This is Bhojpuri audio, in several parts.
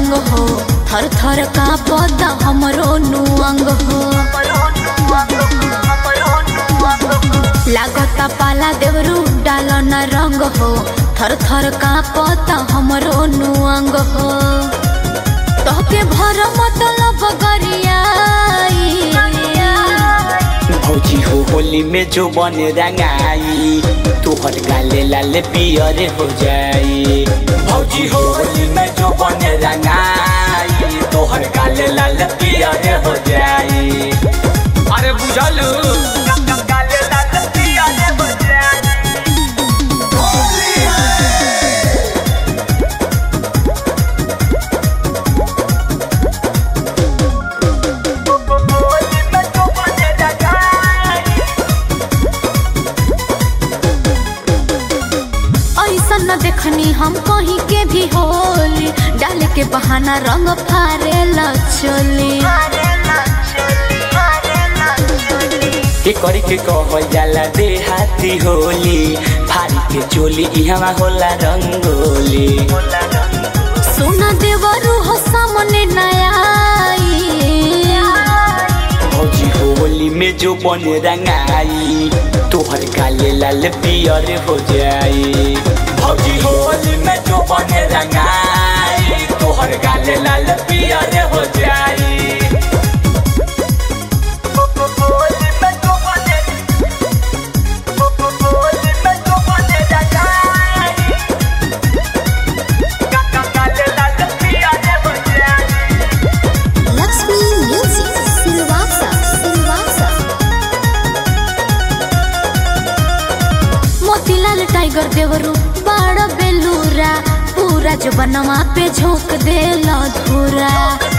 रंग हो थर थर का पौधा हमरो नुअंग हो लागता पाला देवरू डाल न रंग हो थर थर का पौधा हमरो नुअंग हो तोहके भर मतलब गरियाई भौजी हो होली में जो बन रंगाई तोहर गाले लाल पियर हो जाई भौजी हो होली में जो बन रंगाई तोहर गाले लाल पियर हो जाई अरे बुझलू गाले लाल पियर हो जाई होली में जो बन रंगाई ऐसा न देखनी हम कहीं के भी होली डाल के बहाना रंग फारे चोली के करी के कहल जाला देहाती होली फारी के चोली इहवा होला रंगोली सुना देवरू हो सामने नया भौजी होली में जो बन रंगाई तोहर काले लाल पियर हो जाई भौजी होली में जो बन रंगाई तोहर काले लाल पियर हो जाई होली में जो बन होली में जो बन रंगाई काले लाल पियर हो जाई लक्ष्मी म्यूजिक सिलवासा सिलवासा मोतीलाल टाइगर देवरू बड़ बेलूरा पूरा जो बनवा पे झोंक देला धूरा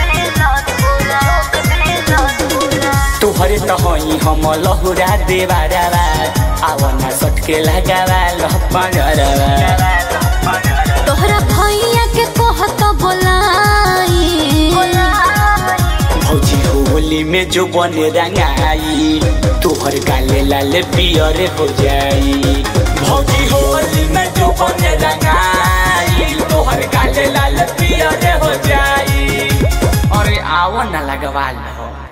तोहरे त हई हम लहुरा देवारावा आवना सटके लगावा लहपनरवा तोहरा भैया के कहत बोलाई भौजी होली में जो बन रंगाई तोहर गाले लाल पियर हो जाई भौजी होली में जो बन रंगाई तोहर गाले लाल पियर हो जाई अरे आवन ना लगवा लो